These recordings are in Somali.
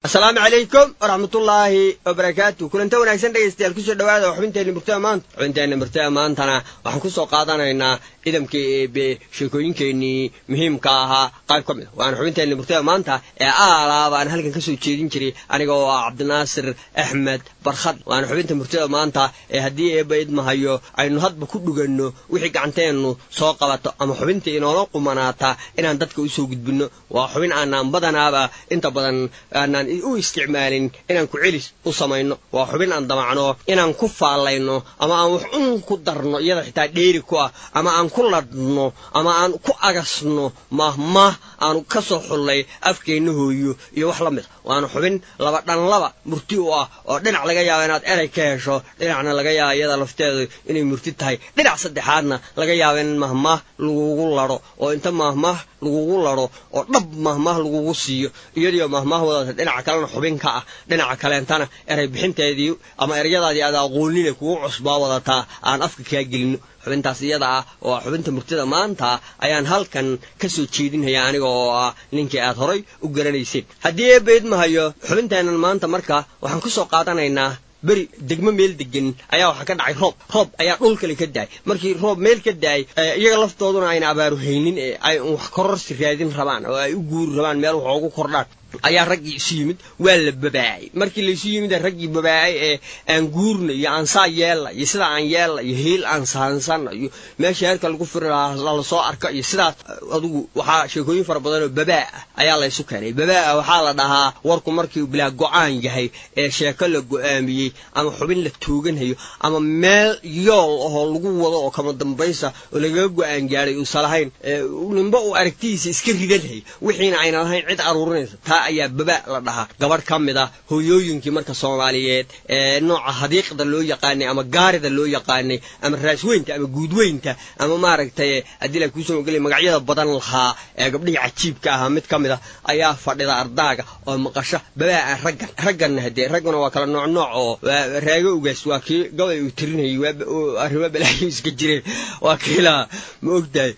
asalaamu calaykum waraxmatullaahi wabarakaatu kulanta wanaagsan dhegaystayaal kusoo dhawaada oo xubinteenna murtada maanta xubinteenna murtada maantana waxaan kusoo qaadanaynaa idamkii eebe sheekooyinkeenii muhiimka ahaa qayb ka mid a waana xubinteenna murtada maanta ee aalaaba aan halkan kasoo jeedin jiray aniga oo ah cabdinaasir axmed barkhad waana xubinta murtada maanta ee haddii eeba idmahayo aynu hadba ku dhuganno wixii gacanteennu soo qabato ama xubinta inoola qumanaata inaan dadka usoo gudbinno waa xubin aanaan badanaaba inta badan aanaan u isticmaalin inaan ku celis u samayno waa xubin aan damacno inaan ku faallayno ama aan wax un ku darno iyada xitaa dheeri ku ah ama aan ku ladhno ama aan ku agasno mahmah aanu ka soo xullay afkeenna hooyo iyo wax la mid a waana xubin laba dhanlaba murti u ah oo dhinac laga yaabo inaad erey ka hesho dhinacna laga yaabo iyada lafteedu inay murti tahay dhinac saddexaadna laga yaabo in mahmah lagugu ladho oo inta mahmah lagugu ladho oo dhab mahmah lagugu siiyo iyadiyo mahmah wadata dhinaca kalena xubin ka ah dhinaca kaleentana erey bixinteedii ama eryadaadii aad aqoonine kugu cusbaa wadataa aan afka kaa gelino xubintaas iyada ah oo xubinta murtida maanta ayaan halkan ka soo jeedinaya aniga oo ah ninkii aad horay u garanayseen haddii eebayd mahayo xubinteennan maanta marka waxaan ku soo qaadanaynaa beri degmo meel degan ayaa waxaa ka dhacay roob roob ayaa dhul kale ka daay markii roob meel ka daay iyaga laftooduna ayna abaaru haynin ee ay wax kororsi raadin rabaan oo ay u guuri rabaan meel wax ugu kordhaan ayaa raggii isu yimid waa la babaacay markii laysu yimid raggii babaacay ee aan guurna iyo aan saa yeella iyo sidaa aan yeella iyo hiil aan saansanna iyo meesha heerka lagu firi lahaa lalasoo arko iyo sidaas adugu waxaa sheekooyin fara badan oo babaa ah ayaa laysu keenay babaa waxaa la dhahaa warku markii bilaa go-aan yahay ee sheeko la go-aamiyey ama xubin la tooganhayo ama meel yool ahoo lagu wado oo kama dambaysa oo lagaga go-aan gaadhay uusa lahayn nimba uu aragtidiisa iska ridanhay wixiina ayna lahayn cid aruurinaysa ayaa baba la dhahaa gabadh ka mid ah hooyooyinkii marka soomaaliyeed ee nooca hadiiqda loo yaqaanay ama gaarida loo yaqaanay ama raasweynta ama guudweynta ama maaragtay haddii la kuusoo ogeliya magacyada badan lahaa ee gabdhihii cajiibka ahaa mid ka mid ah ayaa fadhida ardaaga oo maqasho babaa aan raggan ragganna hadee ragguna waa kala nooc nooc oo raago ugaas waa kii gabay uu tirinayay arrimo balaayo iska jireen waa kiilaa ma ogtahay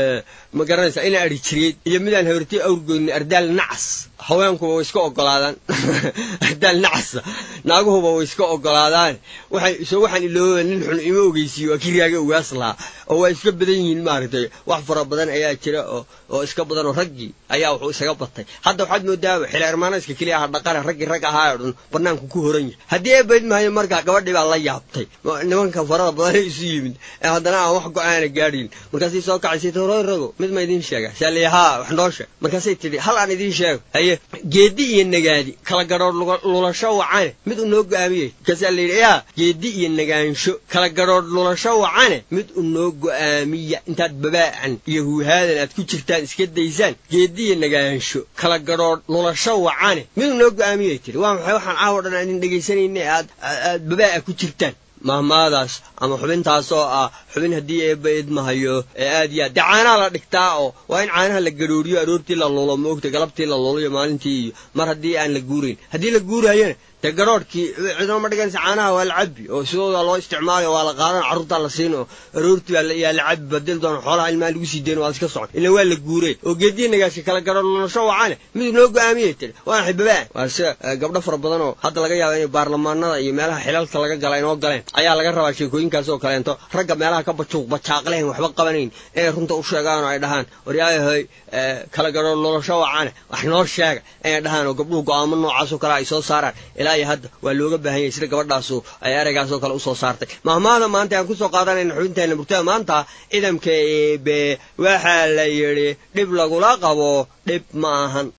ma garanaysaa ina adhi jireed iyo midaan habartay awrgoyni ardaal nacas haweenkuba way iska ogolaadaan ardaal nacasa naaguhuba way iska ogolaadaan waxay soo waxaan ilooba nin xun ima ogeysiiyo waa kii raaga ugaas lahaa oo waa iska badan yihiin maaragtay wax fara badan ayaa jira oo oo iska badan oo raggii ayaa wuxuu isaga batay hadda waxaad moodaaba xili armaanayska keliya aha dhaqane raggii rag ahaa oo dhan banaanku ku horan yahay haddii ee bayd maayo markaa gabadhii baa la yaabtay nimanka farada badan isu yimid ee haddana aan wax go-aana gaadhin markaasay soo kacaysay toroy rago mid ma idiin sheega saaliy haa wax noo sheeg markaasay tidhi hal aan idiin sheego haye geedi iyo nagaadi kala gadhoodh lulasho wacane mid u noo go-aamiyey markaasaa la yidhi yaa geedi iyo nagaansho kala gadhoodh lulasho wacane mid u noo go-aamiya intaad babaacan iyo huuhaadan aad ku jirtaan iska daysaan geedi iyo nagaansho kala gadhoodh lulasho wacane mid u noo go-aamiyay tidhi waa maxay waxaan caawo dhan aan idin dhegaysanayna aad aad babaa'a ku jirtaan mahmaadaas ama xubintaas oo ah xubin haddii eebba idmahayo ee aad iyo aad dee caanaha la dhigtaa oo waa in caanaha la gadhooriyo aroortii la lulo ma ogta galabtii la lulo iyo maalintii iyo mar haddii aan la guurayn haddii la guurayona dee garoorhkii cidoma ma dhiganaysa caanaha waa la cabbi oo sidooda loo isticmaalayo waa la qaadan carruurtaa la siin oo aroortii yaa la cabbi badil doona xoolaha ilmaha lagu sii dayn waa iska socon ila waa la guureen oo geediya nagaasha kala garoor lulasho wacane mid noo go-aamiyay tiri waa maxay babaa waa sida gabdho fara badan oo hadda laga yaaba inay baarlamaanada iyo meelaha xilalka laga gala inoo galeen ayaa laga rabaa sheekooyinkaas oo kaleento ragga meelaha ka bajuuq bajaaqleen waxba qabanayn inay runta u sheegaan oo ay dhahaan waryaayahoy kala garoor lulasho wacane wax noo sheega inay dhahaan oo gabdhuhu go-aamo noocaas oo kale ay soo saaraan ilaa iyo hadda waa looga baahan yahay sida gabadhaasu ay ereygaasoo kale usoo saartay mahmaada maanta aan kusoo qaadanayna xubinteena murtada maanta ciidamka eebe waxaa la yidhi dhib lagula qabo dhib ma ahan